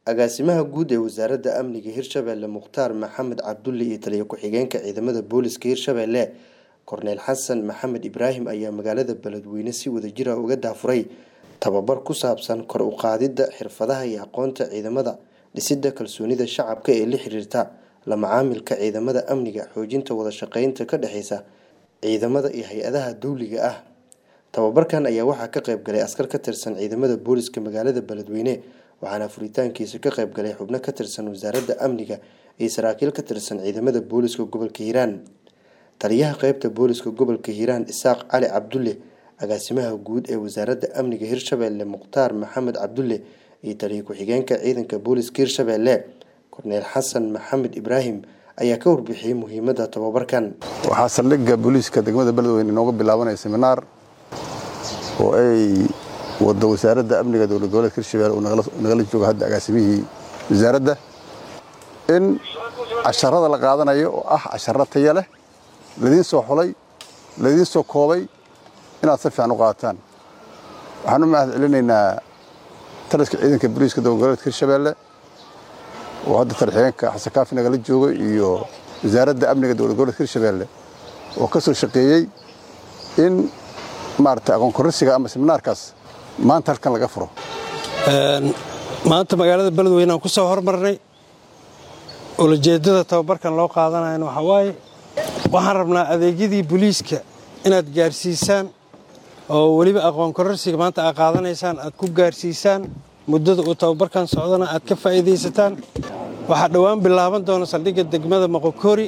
agaasimaha guud ee wasaaradda amniga hirshabelle mukhtaar maxamed cabdulle iyo taliyo ku-xigeenka ciidamada booliska hirshabelle korneyl xasan maxamed ibraahim ayaa magaalada beledweyne si wadajira uga daafuray tababar ku saabsan kor u qaadidda xirfadaha iyo aqoonta ciidamada dhisidda kalsoonida shacabka ee la xiriirta la macaamilka ciidamada amniga xoojinta wada shaqeynta ka dhexeysa ciidamada iyo hay-adaha dowliga ah tababarkan ayaa waxaa ka qayb galay askar ka tirsan ciidamada booliska magaalada beledweyne waxaana furitaankiisa ka qayb galay xubno ka tirsan wasaaradda amniga iyo saraakiil ka tirsan ciidamada booliska gobolka hiiraan taliyaha qeybta booliska gobolka hiiraan isaaq cali cabdulle agaasimaha guud ee wasaaradda amniga hirshabelle mukhtaar maxamed cabdulle iyo taliyo ku-xigeenka ciidanka booliska hirshabelle korneyl xasan maxamed ibraahim ayaa ka warbixiyey muhiimadda tababarkan waxaa saldhigga booliiska degmada beledweyne inooga bilaabanaya seminaar oo ay wado wasaaradda amniga dowlad goboleedka hirshabelle uu nagala joogo hadda agaasimihii wasaaradda in casharada la qaadanayo oo ah casharo taya leh ladiin soo xulay ladiin soo koobay inaad si fiican u qaataan waxaan u mahad celinaynaa taliska ciidanka booliiska dowlad goboleedka hirshabelle oo hadda talixigeenka xasan kaafi nagala joogo iyo wasaaradda amniga dowlad goboleedka hirshabelle oo ka soo shaqeeyey in maarata aqoon korrisiga ama seminaarkaas maanta halkan laga furo maanta magaalada beledweyne aan ku soo hormarnay ulajeeddada tababarkan loo qaadanayana waxaa waaye waxaan rabnaa adeegyadii booliiska inaad gaarsiisaan oo weliba aqoon kororsiga maanta aad qaadanaysaan aad ku gaarsiisaan muddada uu tababarkan socdana aad ka faa'iidaysataan waxaa dhowaan bilaaban doona saldhigga degmada moqokori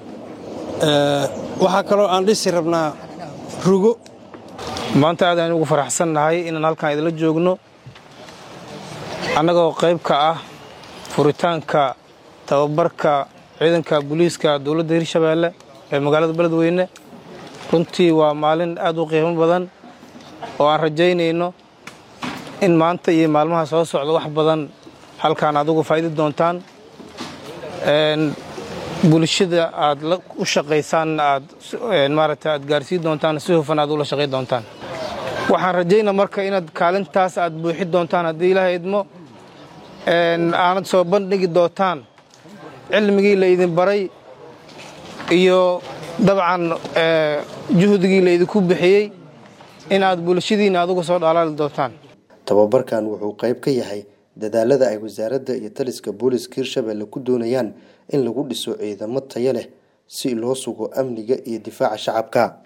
waxaa kaloo aan dhisi rabnaa rugo maanta aad aynu ugu faraxsannahay inaan halkan idinla joogno annagoo qayb ka ah furitaanka tababarka ciidanka booliiska dowladda hirshabeelle ee magaalada beledweyne runtii waa maalin aad u qiimo badan oo aan rajaynayno in maanta iyo maalmaha soo socda wax badan halkaan aad uga faa'idi doontaan bulshada aad u shaqaysaan aad maaragta aad gaarsiin doontaan si hufan aad ula shaqayn doontaan waxaan rajaynaa marka inaad kaalintaas aad buuxi doontaan haddii ilaahay idmo aanad soo bandhigi doontaan cilmigii la idin baray iyo dabcan juhdigii la idinku bixiyey in aad bulshadiinna adugu soo dhaalaali doontaan tababarkan wuxuu qayb ka yahay dadaalada ay wasaaradda iyo taliska booliska hirshabelle ku doonayaan in lagu dhiso ciidamo tayo leh si loo sugo amniga iyo difaaca shacabka